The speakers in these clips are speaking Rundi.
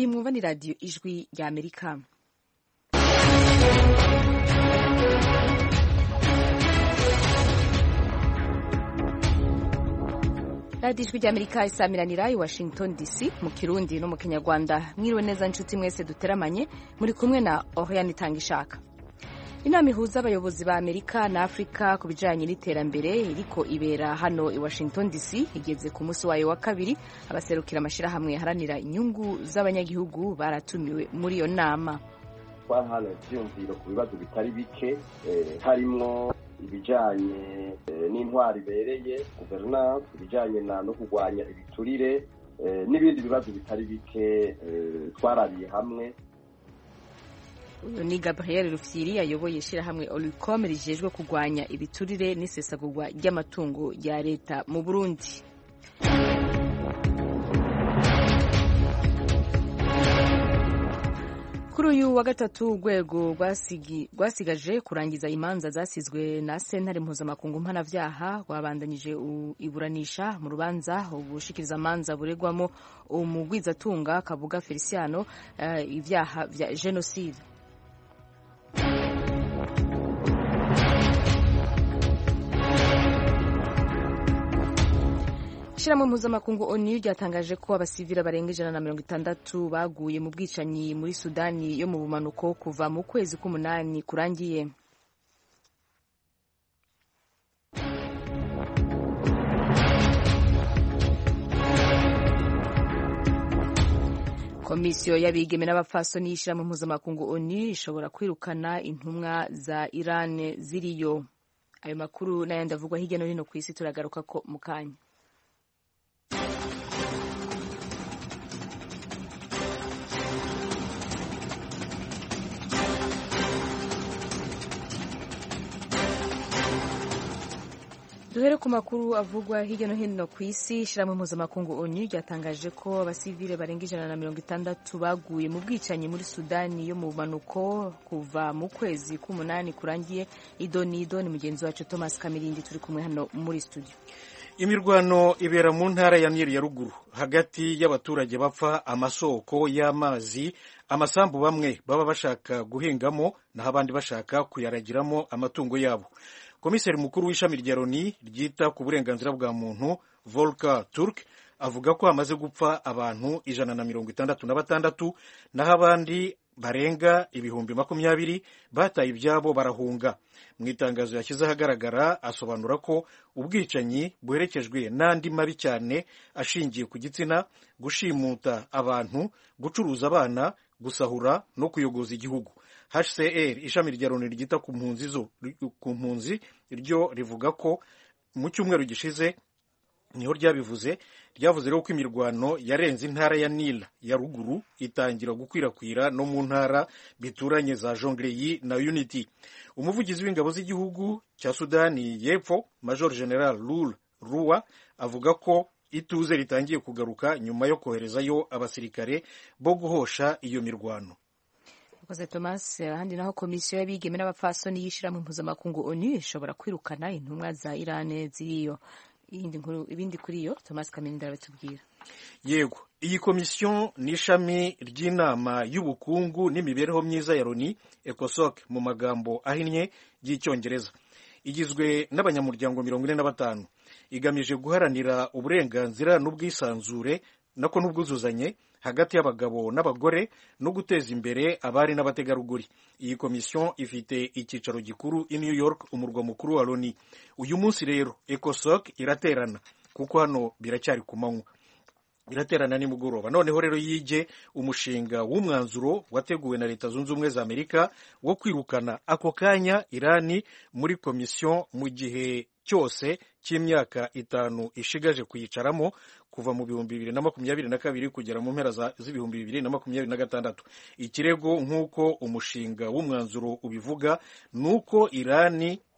iyi mwumva ni radiyo ijwi rya amerika radiyo ijwi rya amerika isamiranira i washington dc mu kirundi no mu kinyarwanda mwiriwe neza nshuti mwese duteramanye muri kumwe na oriane itanga ishaka inama ihuza abayobozi ba amerika na afurika ku bijyanye n'iterambere iriko ibera hano i washington dc igeze ku munsi wayo wa kabiri abaserukira amashyirahamwe yaharanira inyungu z'abanyagihugu baratumiwe muri iyo nama twahana ibyiyumviro ku bibazo bitari bike harimwo ibijyanye n'intwari ibereye guverinance ibijyanye no kurwanya ibiturire n'ibindi bibazo bitari bike twarariye hamwe uyu ni gabriel rufyiri ayoboye ishyirahamwe oricom rijejwe kurwanya ibiturire n'isesagurwa ry'amatungo ya leta mu burundi kuri uyu wa gatatu urwego rwasigaje kurangiza imanza zasizwe na sentare mpuzamakungu mpanabyaha rwabandanyije iburanisha mu rubanza ubushikirizamanza buregwamo umugwizatunga kabuga feliciano ibyaha vya jenoside ishyirahamwe mpuzamakungu onu ryatangaje ko abasivili barenga ijana na mirongo itandatu baguye mu bwicanyi muri sudani yo mu bumanuko kuva mu kwezi k'umunani kurangiye komisiyo y'abigeme n'abapfasoni y'ishyirahamwe mpuzamakungu onu ishobora kwirukana intumwa za iran ziriyo ayo makuru n'ayandi avugwa hirya no hino ku isi turagaruka ko mu kanya duhere ku makuru avugwa hirya no hino ku isi ishyirahamwe mpuzamakungu onu ryatangaje ko abasivile barenga ijana na mirongo itandatu baguye mu bwicanyi muri sudani yo mu bumanuko kuva mu kwezi k'umunani kurangiye idoni idoni mugenzi wacu thomas kamirindi turi kumwe hano muri studio imirwano ibera mu ntara ya myeri ya ruguru hagati y'abaturage bapfa amasoko y'amazi amasambu bamwe baba bashaka guhingamo naho abandi bashaka kuyaragiramo amatungo yabo komiseri mukuru w'ishami rya loni ryita ku burenganzira bwa muntu volker turk avuga ko hamaze gupfa abantu ijana na mirongo itandatu na batandatu naho abandi barenga ibihumbi makumyabiri bataye ibyabo barahunga mu itangazo yashyize ahagaragara asobanura ko ubwicanyi buherekejwe n'andi mabi cyane ashingiye ku gitsina gushimuta abantu gucuruza abana gusahura no kuyogoza igihugu hcr ishami rya loni ryita ku mpunzi zo ku mpunzi ryo rivuga ko mu cyumweru gishize niho ryabivuze ryavuze rero ko imirwano yarenze intara ya nila ya ruguru itangira gukwirakwira no mu ntara bituranye za jongleyi na unity umuvugizi w'ingabo z'igihugu cya sudani y'epfo major general lul ruwa avuga ko ituze ritangiye kugaruka nyuma yo koherezayo abasirikare bo guhosha iyo mirwano Mkoze Thomas ahandi naho komisiyo y'abigeme n'abapfasoni y'ishyirahamwe mpuzamakungu onu ishobora kwirukana intumwa za Iran ziriyo ibindi kuri iyo Thomas Kaminda aratubwira yego iyi komisiyo ni ishami ry'inama y'ubukungu n'imibereho myiza ya loni ecosoc mu magambo ahinnye y'icyongereza igizwe n'abanyamuryango mirongo ine na batanu igamije guharanira uburenganzira n'ubwisanzure nako n'ubwuzuzanye hagati y'abagabo n'abagore no guteza imbere abari n'abategarugori iyi komisiyo ifite icyicaro gikuru i new york umurwa mukuru wa loni uyu munsi rero ecosoc iraterana kuko hano biracyari ku manywa iraterana nimugoroba noneho rero yige umushinga w'umwanzuro wateguwe na leta zunze ubumwe za amerika wo kwirukana ako kanya irani muri komisiyo mu gihe cyose cy'imyaka itanu ishigaje kuyicaramo kuva mu bihumbi bibiri na makumyabiri na kabiri kugera mu mpera z'ibihumbi bibiri na makumyabiri na gatandatu ikirego nk'uko umushinga w'umwanzuro ubivuga ni uko irani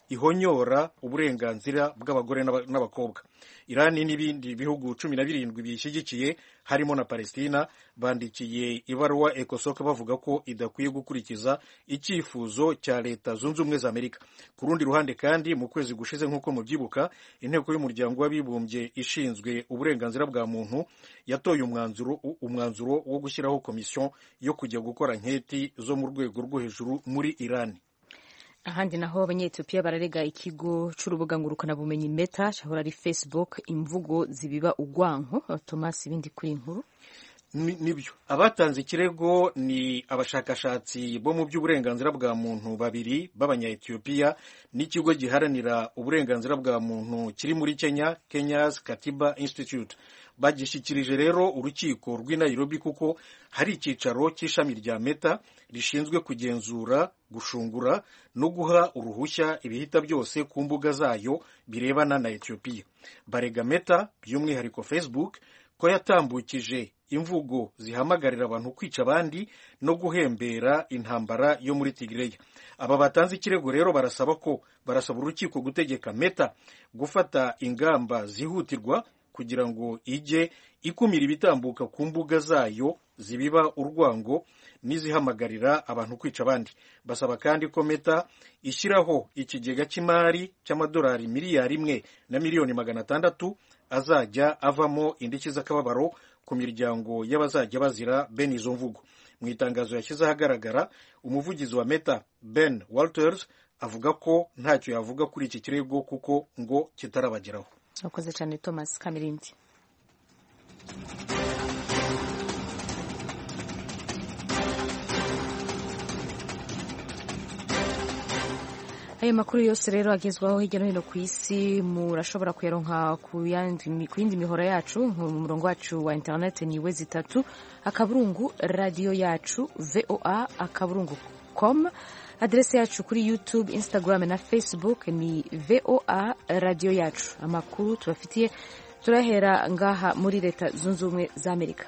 ihonyora uburenganzira bw'abagore n'abakobwa irani n'ibindi bihugu cumi na birindwi biyishyigikiye harimo na palestina bandikiye ibaruwa ecosoc bavuga ko idakwiye gukurikiza icyifuzo cya leta zunze ubumwe za amerika ku rundi ruhande kandi mu kwezi gushize nk'uko mubyibuka inteko y'umuryango w'abibumbye ishinzwe uburenganzira bwa muntu yatoye umwanzuro umwanzuro wo gushyiraho komisiyo yo kujya gukora nketi zo mu rwego rwo hejuru muri irani ahandi naho abanyetiyopiya bararega ikigo c'urubuga ngurukanabumenyi meta cahora ari facebook imvugo zibiba ugwanko thomas ibindi kuri inkuru nibyo abatanze ikirego ni abashakashatsi bo mu by'uburenganzira bwa muntu babiri b'abanyayetiyopiya n'ikigo giharanira uburenganzira bwa muntu kiri muri kenya kenyas katiba institute bagishyikirije rero urukiko rw'i nairobi kuko hari icyicaro cy'ishami rya meta rishinzwe kugenzura gushungura no guha uruhushya ibihita byose ku mbuga zayo birebana na etiyopiya barega meta by'umwihariko facebook ko yatambukije imvugo zihamagarira abantu kwica abandi no guhembera intambara yo muri Tigray. Aba batanze ikirego rero barasaba ko barasaba urukiko gutegeka Meta gufata ingamba zihutirwa kugira ngo ijye ikumira ibitambuka ku mbuga zayo zibiba urwango n'izihamagarira abantu kwica abandi. Basaba kandi ko Meta ishyiraho ikigega cy'imari cy'amadolari miliyari imwe na miliyoni magana atandatu azajya avamo indishyi z'akababaro ku miryango y'abazajya bazira bene izo mvugo mu itangazo yashyize ahagaragara umuvugizi wa meta ben walters avuga ko ntacyo yavuga kuri iki kirego kuko ngo kitarabageraho akoze cyane thomas kamirindi ayo makuru yose rero agezwaho hirya no hino ku isi murashobora kuyaronka ku yindi mihora yacu mu murongo wacu wa interineti ni we zitatu akaburungu radiyo yacu voa akaburungu com aderesi yacu kuri youtube instagram na facebook ni voa radiyo yacu amakuru tubafitiye turahera ngaha muri leta zunze ubumwe za amerika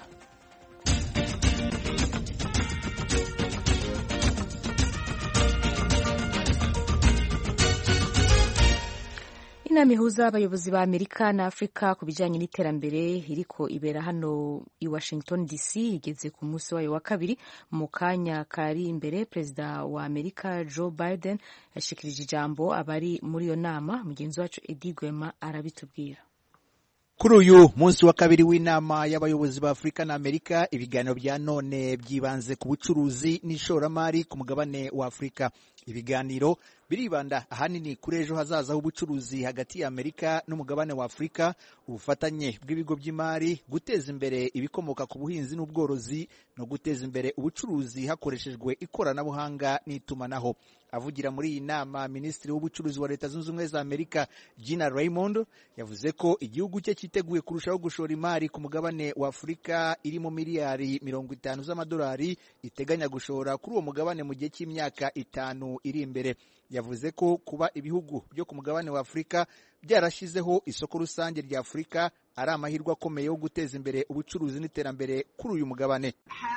inama ihuza abayobozi ba amerika na afurika ku bijyanye n'iterambere iriko ibera hano i washington dc igeze ku munsi wayo wa kabiri mu kanya kari imbere perezida wa amerika joe biden yashikirije ijambo abari muri iyo nama mugenzi wacu edi gwema arabitubwira kuri uyu munsi wa kabiri w'inama y'abayobozi ba afurika na amerika ibiganiro bya none byibanze ku bucuruzi n'ishoramari ku mugabane wa afurika ibiganiro biribanda ahanini kuri ejo hazaza h'ubucuruzi hagati ya amerika n'umugabane wa afurika ubufatanye bw'ibigo by'imari guteza imbere ibikomoka ku buhinzi n'ubworozi no guteza imbere ubucuruzi hakoreshejwe ikoranabuhanga n'itumanaho avugira muri iyi nama minisitiri w'ubucuruzi wa leta zunze ubumwe za amerika gina raymond yavuze ko igihugu cye cyiteguye kurushaho gushora imari ku mugabane wa afurika irimo miliyari mirongo itanu z'amadolari iteganya gushora kuri uwo mugabane mu gihe cy'imyaka itanu iri imbere yavuze ko kuba ibihugu byo ku mugabane wa afurika byarashyizeho isoko rusange rya afurika ari amahirwe akomeye yo guteza imbere ubucuruzi n'iterambere kuri uyu mugabane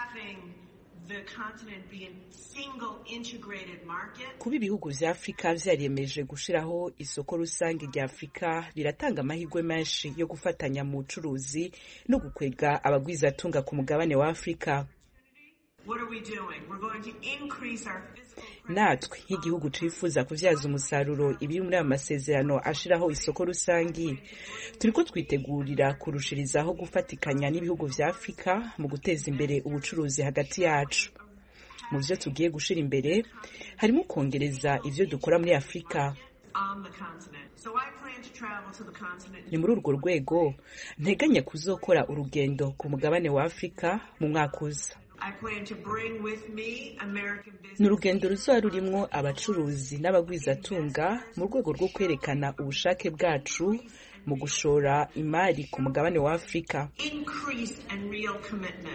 kuba ibihugu vya afurika vyariyemeje gushiraho isoko rusange rya afurika biratanga amahirwe menshi yo gufatanya mu bucuruzi no gukwega abagwizatunga ku mugabane wa afurika natwe nk'igihugu twifuza kuvyaza umusaruro ibiri muri ayo masezerano ashiraho isoko rusangi turiko twitegurira kurushirizaho gufatikanya n'ibihugu vya afurika mu guteza imbere ubucuruzi hagati yacu mu vyo tugiye gushira imbere harimo kongereza ivyo dukora muri afurika ni muri urwo rwego nteganya kuzokora urugendo ku mugabane wa afurika mu mwaka uza ni urugendo ruzaba rurimwo abacuruzi n'abagwizatunga mu rwego rwo kwerekana ubushake bwacu mu gushora imari ku mugabane wa afurika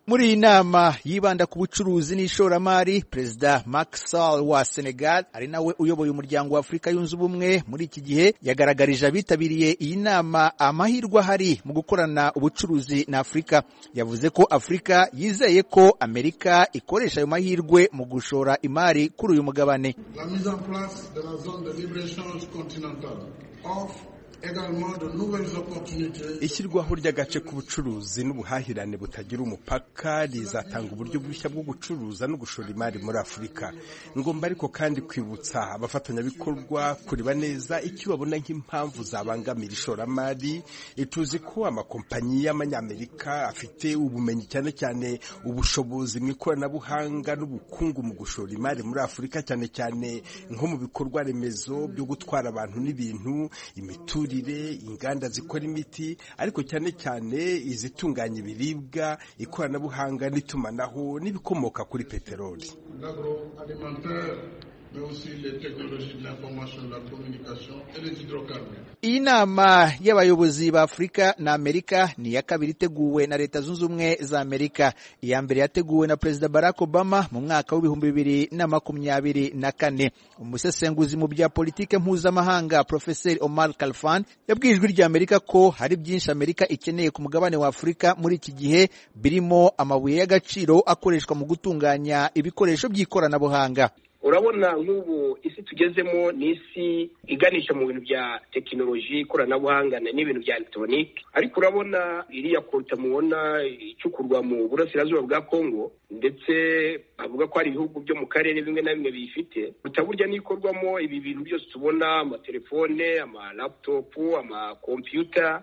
muri iyi nama yibanda ku bucuruzi n'ishoramari perezida Macky Sall wa Senegal ari nawe uyoboye umuryango wa Afurika yunze ubumwe muri iki gihe yagaragarije abitabiriye iyi nama amahirwe ahari mu gukorana ubucuruzi na Afurika yavuze ko Afurika yizeye ko Amerika ikoresha ayo mahirwe mu gushora imari kuri uyu mugabane La mise en place de la zone de libre-échange continentale offre également de nouvelles opportunités ishyirwaho ry'agace k'ubucuruzi n'ubuhahirane butagira umupaka rizatanga uburyo bushya bwo gucuruza no gushora imari muri afurika ngomba ariko kandi kwibutsa abafatanyabikorwa kureba neza icyo babona nk'impamvu zabangamira ishoramari tuzi ko amakompanyi y'amanyamerika afite ubumenyi cyane cyane ubushobozi mu ikoranabuhanga n'ubukungu mu gushora imari muri afurika cyane cyane nko mu bikorwa remezo byo gutwara abantu n'ibintu imiturire inganda zikora imiti ariko cyane cyane izitunganya ibiribwa ikoranabuhanga n'itumanaho n'ibikomoka kuri peteroli l'agroalimentaire, mais aussi les technologies de l'information, de la communication et les hydrocarbures. iyi nama y'abayobozi ba afurika na amerika ni iya kabiri iteguwe na leta zunze ubumwe za amerika iya mbere yateguwe na perezida barack obama mu mwaka w'ibihumbi bibiri na makumyabiri na kane umusesenguzi mu bya politike mpuzamahanga profeseri omar kalfan yabwiye ijwi rya amerika ko hari byinshi amerika ikeneye ku mugabane wa afurika muri iki gihe birimo amabuye y'agaciro akoreshwa mu gutunganya ibikoresho by'ikoranabuhanga urabona nk'ubu isi tugezemo ni isi iganisha mu bintu bya tekinoloji ikoranabuhanga n'ibintu bya elegitoronike ariko urabona iriya koruta mubona icukurwa mu burasirazuba bwa kongo ndetse avuga ko hari ibihugu byo mu karere bimwe na bimwe biyifite koruta burya n'ikorwamo ibi bintu byose tubona amatelefone amalaputopu amakompiyuta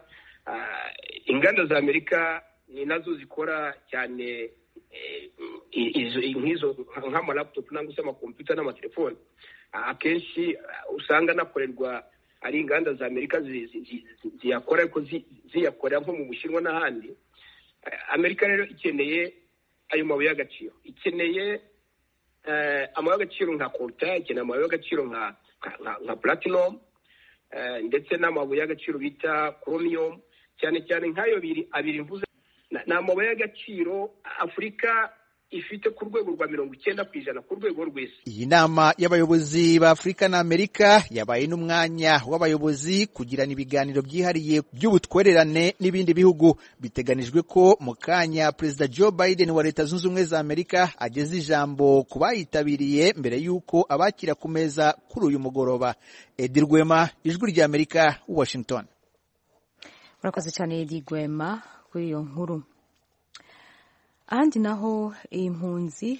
inganda za amerika ni nazo zikora cyane nk'izo nk'amalaputopu cyangwa se amakompiyuta n'amatelefoni akenshi usanga anakorerwa ari inganda za amerika ziyakora ariko ziyakorera nko mu bushinwa n'ahandi amerika rero ikeneye ayo mabuye y'agaciro ikeneye amabuye y'agaciro nka koruta ikeneye amabuye y'agaciro nka nka platinomu ndetse n'amabuye y'agaciro bita koromiyomu cyane cyane nk'ayo abiri mvuze ni amabuye y'agaciro afurika ifite ku rwego rwa mirongo icyenda ku ijana ku rwego rw'isi iyi nama y'abayobozi ba afurika na amerika yabaye n'umwanya w'abayobozi kugirana ibiganiro byihariye by'ubutwererane n'ibindi bihugu biteganijwe ko mu kanya perezida joe biden wa leta zunze ubumwe za amerika ageze ijambo ku bayitabiriye mbere y'uko abakira ku meza kuri uyu mugoroba edi rwema ijwi rya amerika washington murakoze cyane edi rwema kuri iyo nkuru ahandi naho impunzi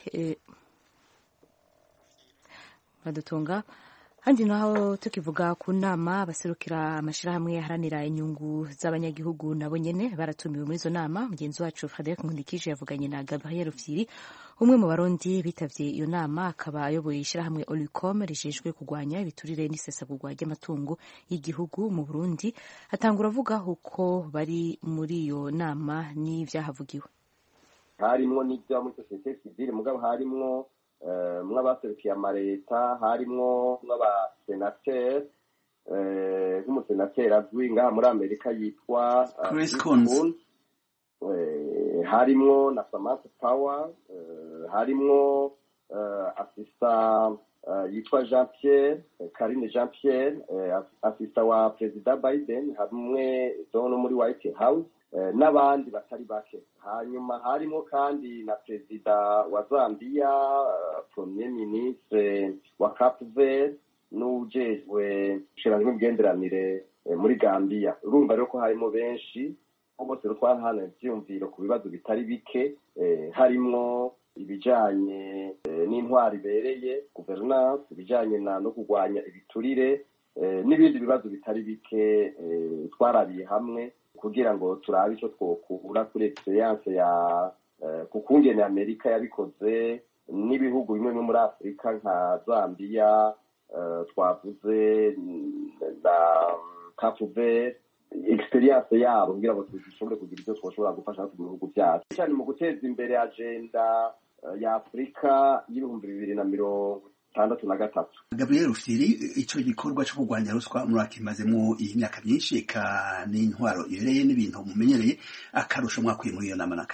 badutunga ahandi naho tukivuga ku nama abaserukira amashyirahamwe aharanira inyungu z'abanyagihugu nabo nyine baratumiwe muri izo nama mugenzi wacu frederic nkundikije yavuganye na gabriel rufyiri umwe mu barundi bitabye iyo nama akaba ayoboye ishyirahamwe olicom rijejwe kurwanya ibiturire n'isesagurwa ry'amatungo y'igihugu mu burundi atangura avuga uko bari muri iyo nama n'ibyahavugiwe harimwo n'ibyo muri sosiyete sivile mugabo harimwo mw'abaserukiye amaleta harimwo mw'abasenateri nk'umusenateri azwi ngaha muri amerika yitwa Chris Coons harimwo na samantha power harimwo asista yitwa jean pierre karine jean pierre asista wa perezida biden hamwe no muri white house n'abandi batari bake hanyuma harimo kandi na perezida wa zambia premier ministre wa cape verde n'ujejwe ushinzwe imigenderanire muri gambia urumva rero ko harimo benshi bose rero twahana ibyiyumviro ku bibazo bitari bike harimwo ibijanye n'intwari ibereye guverinance ibijanye no kurwanya ibiturire n'ibindi bibazo bitari bike twarabiye hamwe kugira ngo turabe icyo twokura kuri experience ya ku kungene amerika yabikoze n'ibihugu bimwe bimwe muri afurika nka zambia twavuze na cape experience yabo kugira ngo dushobore kugira ibyo twashobora gufasha mu bihugu byacu cyane mu guteza imbere agenda ya afurika y'ibihumbi bibiri na mirongo itandatu na gatatu gabriel rufiri icyo gikorwa cyo kurwanya ruswa murakimazemo iyi myaka myinshi eka n'intwaro ibereye n'ibintu mumenyereye akarusho mwakwiye muri iyo nama n'akahe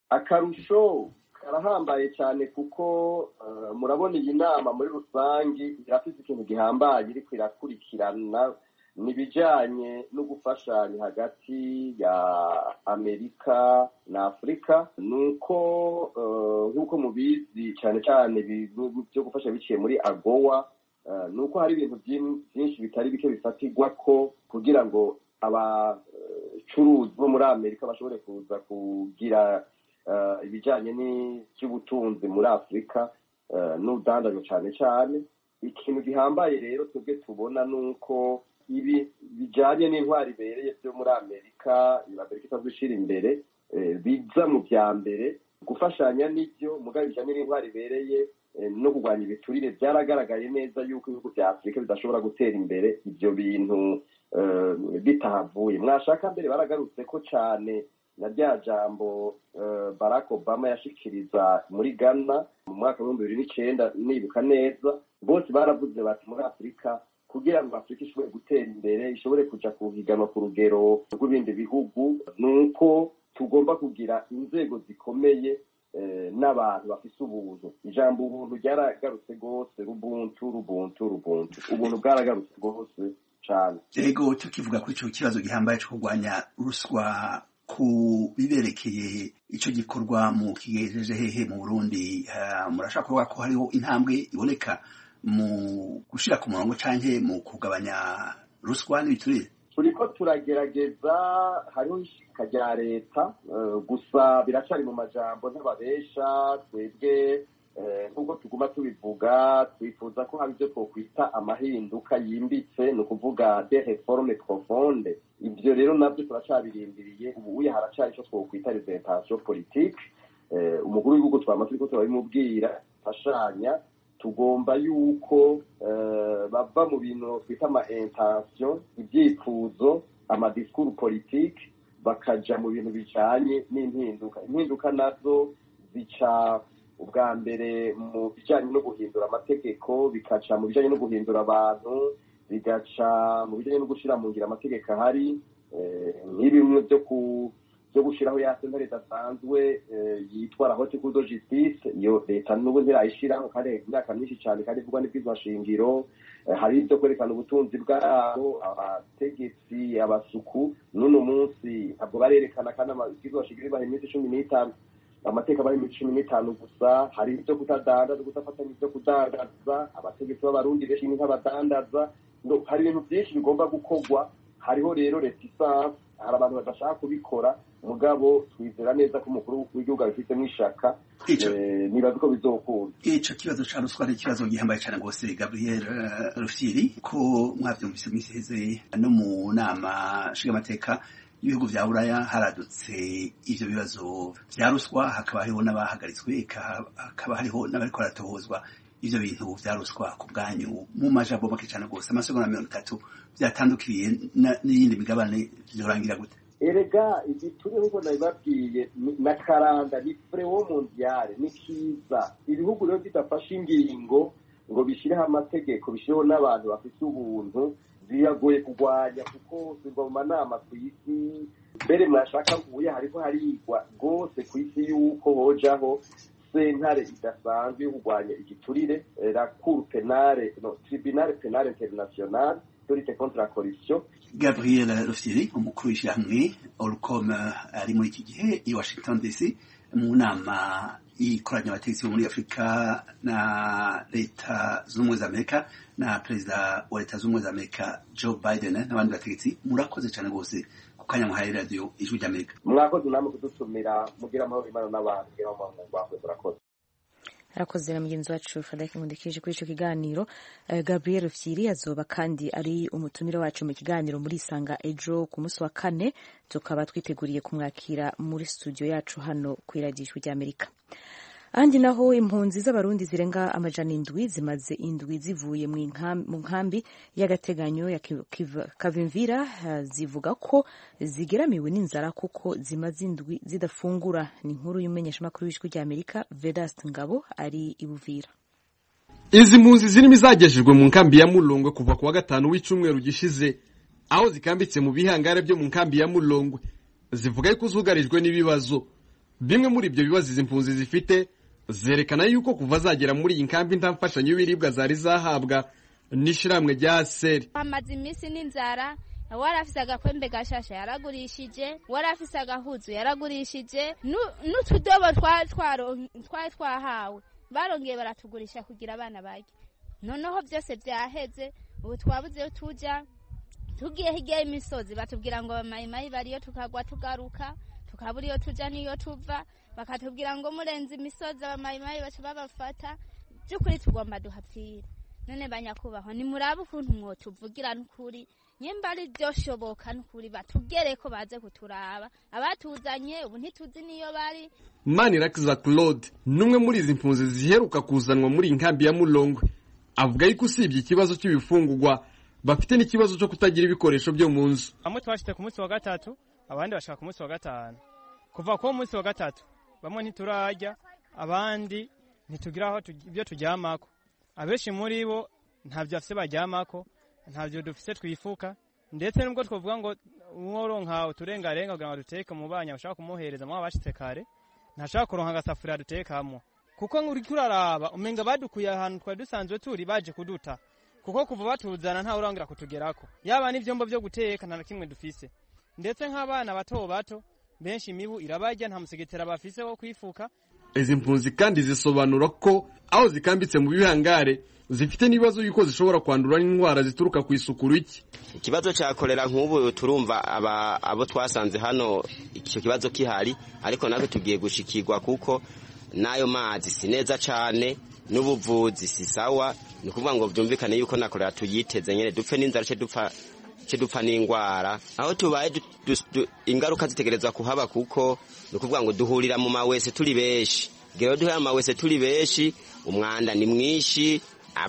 akarusho karahambaye cyane kuko murabona iyi nama muri rusange irafite ikintu gihambaye iriko irakurikirana ni ibijyanye no gufashanya hagati ya amerika na afurika ni uko nk'uko mubizi cyane cyane byo gufasha biciye muri agowa ni uko hari ibintu byinshi bitari bike bifatirwa ko kugira ngo abacuruzi bo muri amerika bashobore kuza kugira ibijyanye n'iby'ubutunzi muri afurika n'ubudandazo cyane cyane ikintu gihambaye rero twebwe tubona ni uko ibi bijyanye n'intwari ibereye byo muri amerika amerika isanzwe ishyira imbere biza mu bya mbere gufashanya n'ibyo mugabo bijyanye n'intwari ibereye no kurwanya ibiturire byaragaragaye neza yuko ibihugu bya afurika bidashobora gutera imbere ibyo bintu bitahavuye mwashaka mbere baragarutse ko cyane na rya jambo barack obama yashikiriza muri ghana mu mwaka w'ibihumbi bibiri n'icyenda nibuka neza bose baravuze bati muri afurika kugira ngo afurika ishobore gutera imbere ishobore kuja kuhiganwa ku rugero rw'ibindi bihugu ni uko tugomba kugira inzego zikomeye n'abantu bafise ubuntu ijambo ubuntu ryaragarutse rwose rubuntu rubuntu rubuntu ubuntu bwaragarutse rwose cane ego tukivuga kuri ico kibazo gihambaye co kurwanya ruswa ku biberekeye ico gikorwa mu kigejeje hehe mu burundi murashaka kuvuga ko hariho intambwe iboneka mu gushira ku murongo canke mu kugabanya ruswa n'ibiturire turiko turagerageza hariho ishika rya leta gusa biracari mu majambo ntababesha twebwe nk'uko tuguma tubivuga twifuza ko hari ibyo twokwita amahinduka yimbitse ni ukuvuga de reforme profonde ibyo rero nabyo turacabirindiriye ubu uye haracari icyo twokwita resentation politique umukuru w'igihugu twama turiko turabimubwira fashanya tugomba yuko bava mu bintu twita ama intention ibyifuzo amadisikuru politike bakaja mu bintu bijanye n'impinduka impinduka nazo zica ubwa mbere mu bijanye no guhindura amategeko bikaca mu bijanye no guhindura abantu bigaca mu bijanye no gushira mu ngiro amategeko ahari nk'ibimwe byo ku byo gushyiraho ya sentare idasanzwe yitwa la haute cour de justice iyo leta n'ubu ntirayishyiraho kandi imyaka myinshi cyane kandi ivugwa n'ibwirizwa shingiro hari ibyo kwerekana ubutunzi bwabo abategetsi abasuku n'uno munsi ntabwo barerekana kandi amabwirizwa shingiro ibaha iminsi cumi n'itanu amateka bari muri cumi n'itanu gusa hari ibyo kutadandaza kudafatanya ibyo kudandaza abategetsi b'abarundi benshi nk'abadandaza hari ibintu byinshi bigomba gukorwa hariho rero retisanse hari abantu badashaka kubikora mugabo twizera neza ko umukuru w'igihugu abifitemo ishaka nibaza ko bizokunda ico kibazo ca ruswa ari ikibazo gihambaye cane rwose gabriel rufyiri ko mwavyumvise mwisi heze no mu nama nshingamateka ibihugu vya buraya haradutse ivyo bibazo vya ruswa hakaba hariho n'abahagaritswe hakaba hariho n'abariko baratohozwa ivyo bintu vya ruswa ku bwanyu mu majambo make cane rwose amasegonda mirongo itatu vyatandukiriye n'iyindi migabane vyorangira gute erega igituri nk'uko nabibabwiye na karanda ni frewo mondiale ni kiza ibihugu rero bidafashe ingingo ngo bishyireho amategeko bishyireho n'abantu bafite ubuntu biragoye kurwanya kuko zirwa mu manama ku isi mbere mwashaka ubuye hariho harigwa rwose ku isi y'uko hojaho sentare idasanzwe yo kurwanya igiturire la cour penale no tribunal penale international de lutte contre la corruption gabriel rufyiri umukuru w'ishyirahamwe orcom ari muri iki gihe i washington dc mu nama ikoranya abategetsi bo muri afurika na leta z'ubumwe za amerika na perezida wa leta z'ubumwe za amerika joe biden n'abandi bategetsi murakoze cyane rwose ku kanya muhaye radiyo ijwi ry'amerika mwakoze namwe kudutumira mugira amahoro imana n'abantu mugira amahoro mwakoze murakoze arakoze na mugenzi wacu frederic nkundikije kuri icyo kiganiro gabriel rufyiri azoba kandi ari umutumire wacu mu kiganiro muri isanga ejo ku munsi wa kane tukaba twiteguriye kumwakira muri studio yacu hano ku iradijwi ry'amerika ahandi naho impunzi z'abarundi zirenga amajana indwi zimaze indwi zivuye mu nkambi y'agateganyo ya kavimvira zivuga ko zigeramiwe n'inzara kuko zimaze indwi zidafungura ni inkuru y'umumenyeshamakuru w'ijwi ry'amerika vedast ngabo ari i buvira izi mpunzi zirimo izagejejwe mu nkambi ya mulongwe kuva ku wa gatanu w'icyumweru gishize aho zikambitse mu bihangare byo mu nkambi ya mulongwe zivuga yuko zugarijwe n'ibibazo bimwe muri ibyo bibazo izi mpunzi zifite zerekana yuko kuva zagera muri iyi nkambi nta mfashanyo y'ibiribwa zari zahabwa n'ishyirahamwe rya seri hamaze iminsi n'inzara wari afise agakwembe gashasha yaragurishije wari afise agahuzu yaragurishije n'utudobo twari twahawe barongeye baratugurisha kugira abana barye noneho byose byaheze ubu twabuze iyo tujya tugiye hirya y'imisozi batubwira ngo mayimayi bariyo tukagwa tugaruka tukabura iyo tujya n'iyo tuva bakatubwira ngo murenze imisozi abamayimayi baca babafata by'ukuri tugomba duhapfira none banyakubahwa nimurabe ukuntu mwotuvugira n'ukuri nyimba ari byo shoboka n'ukuri batubwere ko baze kuturaba abatuzanye ubu ntituzi niyo bari manirakiza claude n'umwe muri izi mpunzi ziheruka kuzanwa muri iyi nkambi ya mulongwe avuga yuko usibye ikibazo cy'ibifungurwa bafite n'ikibazo cyo kutagira ibikoresho byo mu nzu bamwe twashyize ku munsi wa gatatu abandi bashaka ku munsi wa gatanu kuva ku munsi wa gatatu bamwe ntiturarya abandi ntitugira aho ibyo turyamako abenshi muri bo ntabyo bafite baryamako ntabyo dufite twifuka ndetse nubwo twavuga ngo umworonka uturengarenga kugira ngo duteke mu banya bashaka kumuhereza mwaba bashitse kare ntashaka kuronka agasafuriya dutekamo kuko uriko uraraba umenga badukuye ahantu twari dusanzwe turi baje kuduta kuko kuva batuzana ntawe urangira kutugerako yaba n'ivyombo vyo guteka nta na kimwe dufise ndetse nk'abana bato bato benshi imibu irabarya nta musegetera bafise wo kwifuka izi mpunzi kandi zisobanura ko aho zikambitse mu bihangare zifite n'ibibazo yuko zishobora kwandura n'indwara zituruka ku isuku rike ikibazo cya korera nk'ubu turumva abo twasanze hano icyo kibazo kihari ariko natwe tugiye gushikirwa kuko n'ayo mazi si neza cyane n'ubuvuzi si sawa ni ukuvuga ngo byumvikane yuko na korera tuyiteze nyine dupfe n'inzara cye dupfa cye dupfa n'indwara aho tubaye ingaruka zitegerezwa kuhaba kuko ni ukuvuga ngo duhurira mu mawese turi benshi rero duhurira mu mawese turi benshi umwanda ni mwinshi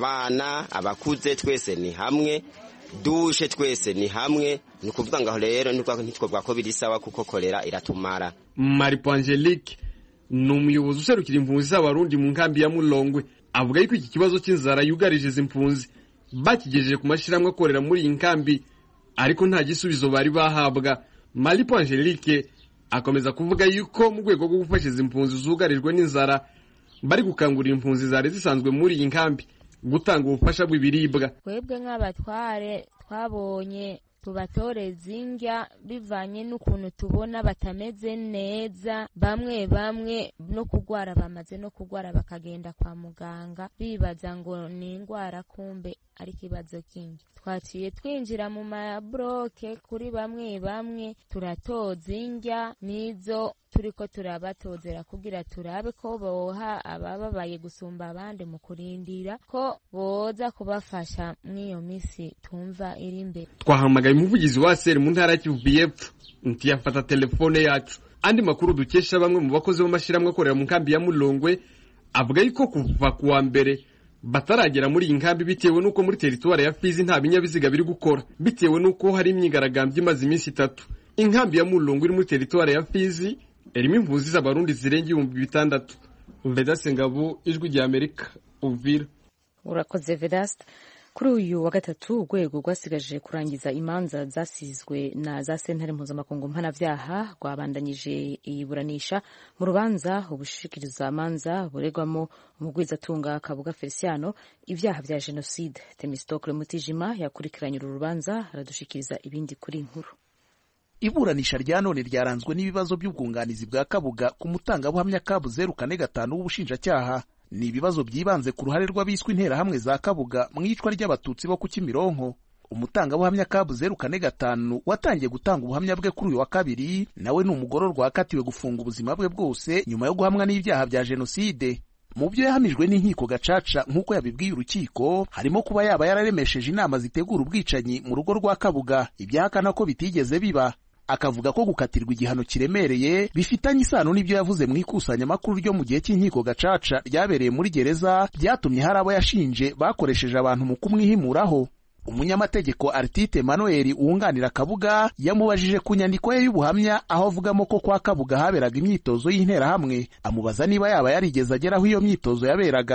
abana abakuze twese ni hamwe dushe twese ni hamwe ni ukuvuga ngo rero ntitwavuga ko biri sawa kuko korera iratumara maripo angelique ni umuyobozi userukira impunzi z'abarundi mu nkambi ya mulongwe avuga yuko iki kibazo cy'inzara yugarije izi mpunzi bakigejeje ku mashyirahamwe akorera muri iyi nkambi ariko nta gisubizo bari bahabwa maripo angelique akomeza kuvuga yuko mu rwego rwo gufasha izi mpunzi zugarijwe n'inzara bari gukangurira impunzi zari zisanzwe muri iyi nkambi gutanga ubufasha bw'ibiribwa twebwe nk'abatware twabonye tubatoreza indya bivanye n'ukuntu tubona batameze neza bamwe bamwe no kurwara bamaze no kurwara bakagenda kwa muganga bibaza ngo ni indwara kumbe ari ikibazo kindi twaciye twinjira mu mabroke kuri bamwe bamwe turatoza indya n'izo turiko turabatozera kugira turabe ko boha abababaye gusumba abandi mu kurindira ko boza kubafasha mw'iyo misi tumva iri imbere twahamagaye umuvugizi wa seri mu ntara ya kivu y'epfo ntiyafata telefone yacu andi makuru dukesha bamwe mu bakozi b'amashyirahamwe akorera mu nkambi ya mulongwe avuga yuko kuva ku wa mbere bataragera muri iyi nkambi bitewe n'uko muri teritwari ya fizi nta binyabiziga biri gukora bitewe n'uko hari imyigaragambyo imaze iminsi itatu inkambi ya mulongwe iri muri teritwari ya fizi irimo impunzi z'abarundi zirenga ibihumbi bitandatu vedase ngabo ijwi rya amerika uvira urakoze vedasite kuri uyu wa gatatu urwego rwasigaje kurangiza imanza zasizwe na za sentare mpuzamakungu mpanabyaha rwabandanyije iburanisha mu rubanza ubushikirizamanza buregwamo umugwizatunga kabuga feliciano ibyaha bya jenoside temistokle mutijima yakurikiranye uru rubanza aradushikiriza ibindi kuri inkuru iburanisha rya none ryaranzwe n'ibibazo by'ubwunganizi bwa kabuga ku mutangabuhamya kabu zeru kane gatanu w'ubushinjacyaha ni ibibazo byibanze ku ruhare rw'abiswe interahamwe za kabuga mu iyicwa ry'abatutsi bo ku kimironko umutangabuhamya kabu zeru kane gatanu watangiye gutanga ubuhamya bwe kuri uyu wa kabiri nawe ni umugororwa wakatiwe gufunga ubuzima bwe bwose nyuma yo guhamwa n'ibyaha bya jenoside mu byo yahamijwe n'inkiko gacaca nk'uko yabibwiye urukiko harimo kuba yaba yararemesheje inama zitegura ubwicanyi mu rugo rwa kabuga ibyahakana ko bitigeze biba akavuga ko gukatirwa igihano kiremereye bifitanye isano n'ibyo yavuze mu ikusanyamakuru ryo mu gihe cy'inkiko gacaca ryabereye muri gereza byatumye hari abo yashinje bakoresheje abantu mu kumwihimuraho umunyamategeko Artite Manuel wunganira Kabuga yamubajije ku nyandiko ye y'ubuhamya aho avugamo ko kwa Kabuga haberaga imyitozo y'interahamwe amubaza niba yaba yarigeze agera aho iyo myitozo yaberaga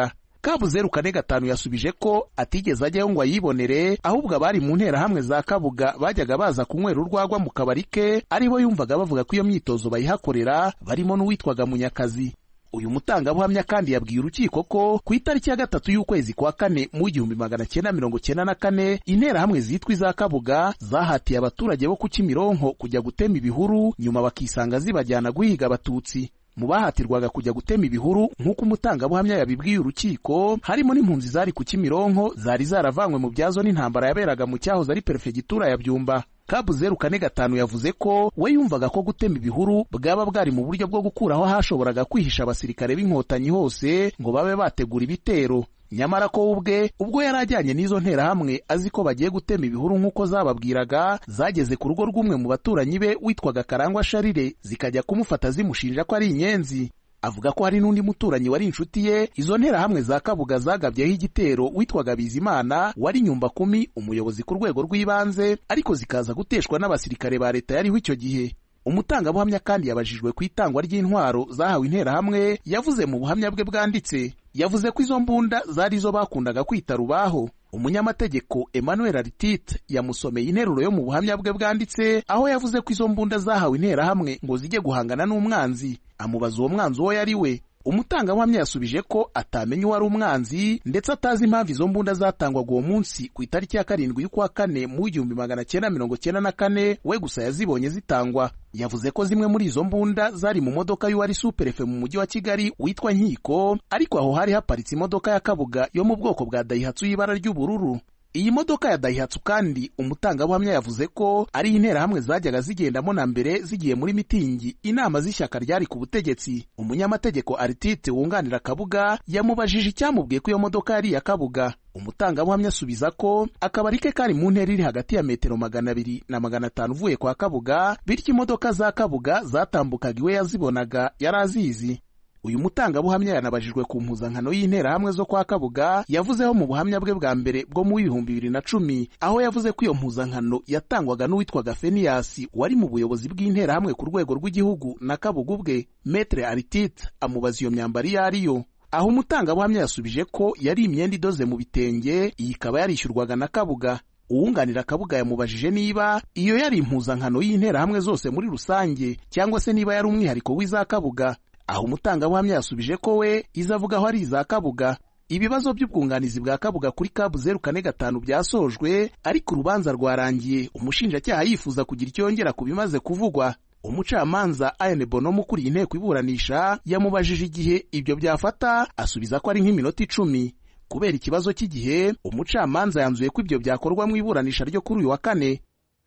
kabu zeru kane gatanu yasubije ko atigeze ajyayo ngo ayibonere ahubwo abari mu nterahamwe za kabuga bajyaga baza kunywera urwagwa mu kabari ke aribo yumvaga bavuga ko iyo myitozo bayihakorera barimo n'uwitwaga munyakazi uyu mutangabuhamya kandi yabwiye urukiko ko ku itariki ya gatatu y'ukwezi kwa kane mu igihumbi magana cyenda mirongo cyenda na kane interahamwe zitwa iza kabuga zahatiye abaturage bo ku kimironko kujya gutema ibihuru nyuma bakisanga zibajyana guhiga abatutsi mu bahatirwaga kujya gutema ibihuru nk'uko umutangabuhamya yabibwiye urukiko harimo n'impunzi zari ku kimironko zari zaravanywe mu byazo n'intambara yaberaga mu cyahoze ari perefegitura ya byumba kabu zeru kane gatanu yavuze ko we yumvaga ko gutema ibihuru bwaba bwari mu buryo bwo gukuraho hashoboraga kwihisha abasirikare b'inkotanyi hose ngo babe bategura ibitero nyamara ko ubwe ubwo yari ajyanye n'izo nterahamwe azi ko bagiye gutema ibihuru nk'uko zababwiraga zageze ku rugo rw'umwe mu baturanyi be witwaga karangwa sharire zikajya kumufata zimushinja ko ari inyenzi avuga ko hari n'undi muturanyi wari inshuti ye izo nterahamwe za kabuga zagabyeho igitero witwaga bizimana wari nyumba kumi umuyobozi ku rwego rw'ibanze ariko zikaza guteshwa n'abasirikare ba leta yariho icyo gihe umutangabuhamya kandi yabajijwe ku itangwa ry'intwaro zahawe interahamwe yavuze mu buhamya bwe bwanditse yavuze ko izo mbunda zari zo bakundaga kwita rubaho umunyamategeko emmanuel aritite yamusomeye interuro yo mu buhamya bwe bwanditse aho yavuze ko izo mbunda zahawe interahamwe ngo zijye guhangana n'umwanzi amubaza uwo mwanzi uwo yari we umutangabuhamya yasubije ko atamenya uwari umwanzi ndetse atazi impamvu izo mbunda zatangwaga uwo munsi ku itariki ya karindwi y'ukwa kane mu igihumbi magana cyenda mirongo cyenda na kane we gusa yazibonye zitangwa yavuze ko zimwe muri izo mbunda zari mu modoka y'uwari superefe mu mujyi wa kigali witwa nkiko ariko aho hari haparitse imodoka ya kabuga yo mu bwoko bwa dayihatsu y'ibara ry'ubururu iyi modoka ya dayihatsu kandi umutangabuhamya yavuze ko ari interahamwe zajyaga zigendamo na mbere zigiye muri mitingi inama z'ishyaka ryari ku butegetsi umunyamategeko aritite wunganira kabuga yamubajije icyamubwiye ko iyo modoka yari iya kabuga umutangabuhamya asubiza ko akabari ke kari mu ntera iri hagati ya metero magana abiri na magana atanu uvuye kwa kabuga bityo imodoka za kabuga zatambukaga iwe yazibonaga yari azizi uyu mutangabuhamya yanabajijwe ku mpuzankano y'interahamwe zo kwa kabuga yavuzeho mu buhamya bwe bwa mbere bwo mu w'ibihumbi bibiri na cumi aho yavuze ko iyo mpuzankano yatangwaga n'uwitwaga feniyasi wari mu buyobozi bw'interahamwe ku rwego rw'igihugu na kabuga ubwe metre aritite amubaza iyo myambaro iyo ari yo aho umutangabuhamya yasubije ko yari imyenda idoze mu bitenge iyi ikaba yarishyurwaga na kabuga uwunganira kabuga yamubajije niba iyo yari impuzankano y'interahamwe zose muri rusange cyangwa se niba yari umwihariko w'iza kabuga aho umutangabuhamya yasubije ko we izo avuga aho ari iza kabuga ibibazo by'ubwunganizi bwa kabuga kuri kabu zeru kane gatanu byasojwe ariko urubanza rwarangiye umushinjacyaha yifuza kugira icyo yongera ku bimaze kuvugwa umucamanza ayane bonomo ukuriye inteko iburanisha yamubajije igihe ibyo byafata asubiza ko ari nk'iminota icumi kubera ikibazo cy'igihe umucamanza yanzuye ko ibyo byakorwa mu iburanisha ryo kuri uyu wa kane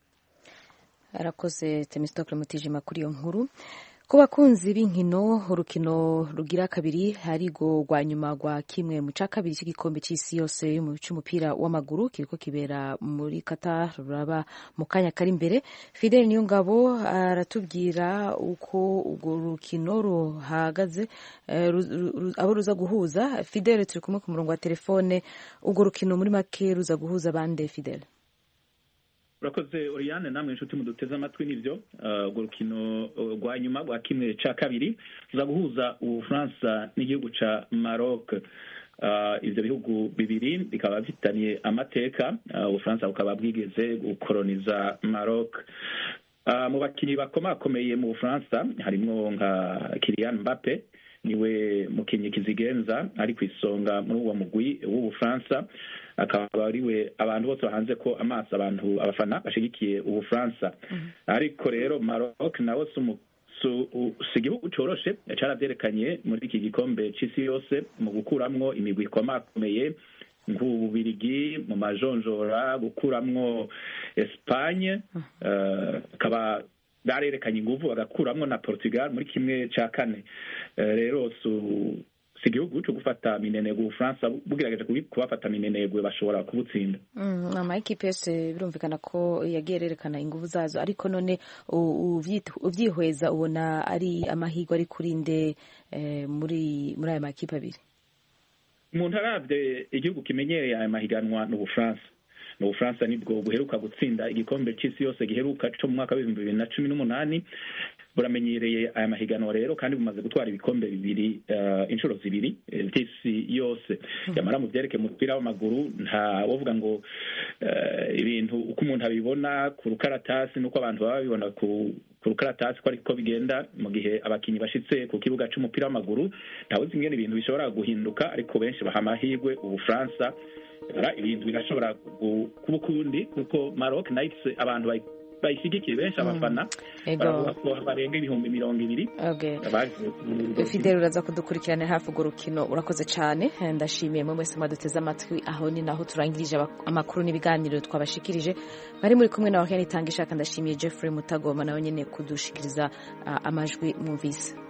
arakoze temistokle mutijima kuri iyo nkuru ku bakunzi b'inkino urukino rugira kabiri harigo rwa nyuma rwa kimwe mu cya kabiri cy'igikombe cy'isi yose cy'umupira w'amaguru kiriko kibera muri Qatar ruraba mu kanya kari imbere Fidel Niyongabo aratubwira uko urwo rukino ruhagaze abo ruza guhuza Fidel turi kumwe ku murongo wa telefone urwo rukino muri make ruza guhuza bande Fidel urakoze Oriane namwe inshuti muduteze amatwi nibyo urwo rukino rwa nyuma rwa kimwe cya kabiri tuza guhuza ubufaransa n'igihugu cya Maroc ibyo bihugu bibiri bikaba bifitaniye amateka ubufaransa bukaba bwigeze gukoroniza Maroc mu bakinnyi bakomakomeye mu bufaransa harimo nka Kylian Mbappe niwe mukinnyi kizigenza ari ku isonga muri uwo mugwi w'ubufaransa akaba ariwe abantu bose bahanze ko amaso abantu abafana bashigikiye ubufaransa ariko rero Maroc nawe si igihugu coroshe carabyerekanye muri iki gikombe c'isi yose mu gukuramwo imigwi ikomakomeye nk'ububirigi mu majonjora gukuramwo Espagne akaba barerekanye inguvu bagakuramwo na Portugal muri kimwe ca kane rero si igihugu cyo gufata minenegwe ubufaransa bugerageje kubafata minenegwe bashobora kubutsinda amayikipe yose birumvikana ko yagiye arerekana ingufu zazo ariko none ubyihweza ubona ari amahirwe ari kuri nde muri muri aya makipe abiri umuntu arabye igihugu kimenyereye aya mahiganwa ni ubufaransa ni ubufaransa nibwo buheruka gutsinda igikombe cy'isi yose giheruka cyo mu mwaka w'ibihumbi bibiri na cumi n'umunani buramenyereye aya mahiganwa rero kandi bumaze gutwara ibikombe bibiri uh, inshuro zibiri eh, vy'isi yose yamara mu vyerekeye umupira w'amaguru nta wovuga ngo uh, ibintu uko umuntu abibona ku rukaratasi nuko abantu baba babibona ku ku rukaratasi ko ariko bigenda mu gihe abakinyi bashitse ku kibuga c'umupira w'amaguru ntawuzi ingene ibintu bishobora guhinduka ariko benshi baha amahirwe ubufaransa Bara, ibintu birashobora gu- kuba ukundi kuko Maroc Knights abantu bayi- bayishigikiye benshi abafana Ego. baravuga ko barenga ibihumbi mirongo ibiri Okay. baje ku- fideli uraza kudukurikirana hafi urwo rukino urakoze cyane ndashimiye mwe mwese mwaduteze amatwi aho ni naho turangirije aba- amakuru n'ibiganiro twabashikirije bari muri kumwe na wakene itanga ishaka ndashimiye jeffrey mutagoma nawe nyine kudushikiriza ah, amajwi mwumvise